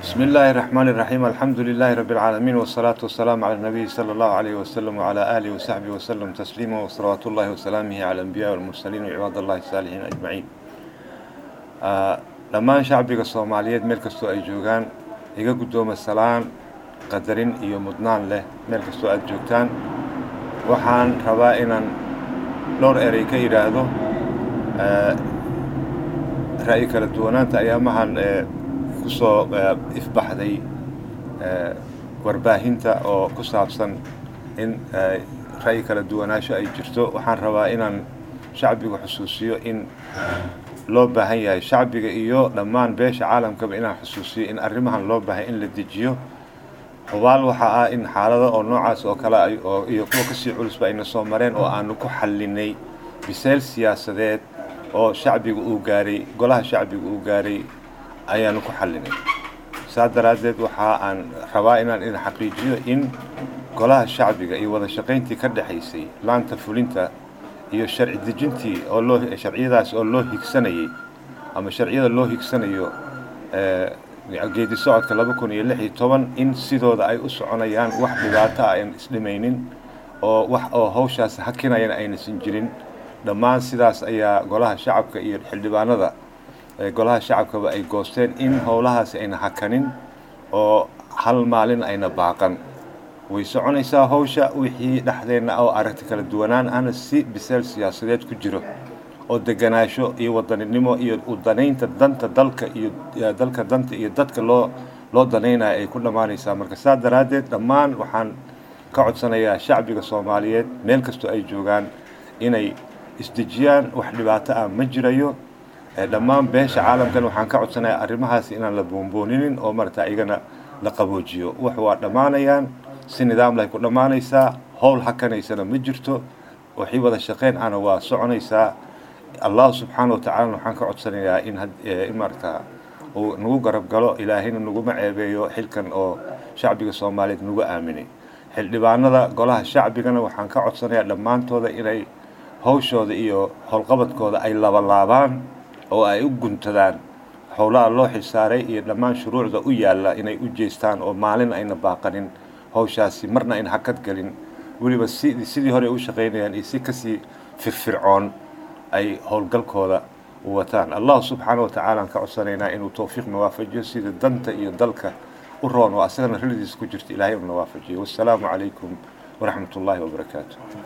بسم الله الرحمن الرحيم الحمد لله رب العالمين والصلاة والسلام على النبي صلى الله عليه وسلم وعلى آله وصحبه وسلم تسليما وصلوات الله وسلامه على الأنبياء والمرسلين وعباد الله الصالحين أجمعين dhammaan shacbiga soomaaliyeed meel kastoo ay joogaan iga guddooma salaan qadarin iyo mudnaan leh meel kastoo aad joogtaan waxaan rabaa inaan dhowr erey ka yidhaahdo ra'yi kala duwanaanta ayaamahan ku soo ifbaxday warbaahinta oo ku saabsan in ra'yi kala duwanaasho ay jirto waxaan rabaa inaan shacbiga xusuusiyo in loo baahan yahay shacbiga iyo dhammaan beesha caalamkaba inaan xusuusiyo in arrimahan loo baahay in la dejiyo hubaal waxaa ah in xaalado oo noocaas oo kale ay oo iyo kuwa kasii culusba ayna soo mareen oo aanu ku xallinay bisayl siyaasadeed oo shacbiga uu gaaray golaha shacbiga uu gaaray ayaanu ku xallinay saa daraaddeed waxa aan rabaa inaan idin xaqiijiyo in golaha shacbiga iyo wada shaqayntii ka dhexaysay laanta fulinta iyo sharci dejintii oo loo sharciyadaas oo loo higsanayay ama sharciyada loo higsanayo geedi socodka laba kun iyo lix iyo toban in sidooda ay u soconayaan wax dhibaato ah aan isdhimaynin oo wax oo hawshaas hakinayana aynaysan jirin dhammaan sidaas ayaa golaha shacabka iyo xildhibaanada golaha shacabkaba ay goosteen in howlahaasi ayna hakanin oo hal maalin ayna baaqan way soconaysaa hawsha wixii dhexdeenna oo aragti kala duwanaan ana si biseel siyaasadeed ku jiro oo deganaasho iyo wadaninimo iyo u danaynta danta dalka iyo dalka danta iyo dadka loo loo danaynayo ay ku dhammaanaysaa marka saa daraaddeed dhammaan waxaan ka codsanayaa shacbiga soomaaliyeed meel kastoo ay joogaan inay isdejiyaan wax dhibaato ah ma jirayo dhammaan beesha caalamkan waxaan ka codsanayaa arrimahaasi inaan la boonbooninin oo marata iyagana la qaboojiyo wax waa dhammaanayaan si nidaamlay ku dhammaanaysaa howl hakanaysana ma jirto waxii wada shaqeyn ana waa soconaysaa allah subxaana wa tacaalana waxaan ka codsanayaa in in maarata uu nagu garab galo ilaahayna naguma ceebeeyo xilkan oo shacbiga soomaaliyeed nagu aaminay xildhibaanada golaha shacbigana waxaan ka codsanayaa dhammaantooda inay hawshooda iyo howlqabadkooda ay labalaabaan oo ay u guntadaan howlaha loo xilsaaray iyo dhammaan shuruucda u yaalla inay u jeestaan oo maalin ayna baaqanin hawshaasi marna ayna hakad gelin weliba si sidii hore u shaqaynayaan iyo si kasii firfircoon ay howlgalkooda u wataan allah subxaana wa tacaala aan ka codsanaynaa inuu towfiiq nawaafajiyo sida danta iyo dalka u roon oo asagana rilidiisa ku jirta ilaahay uu nawaafajiyo wassalaamu calaykum waraxmat ullaahi wabarakaatu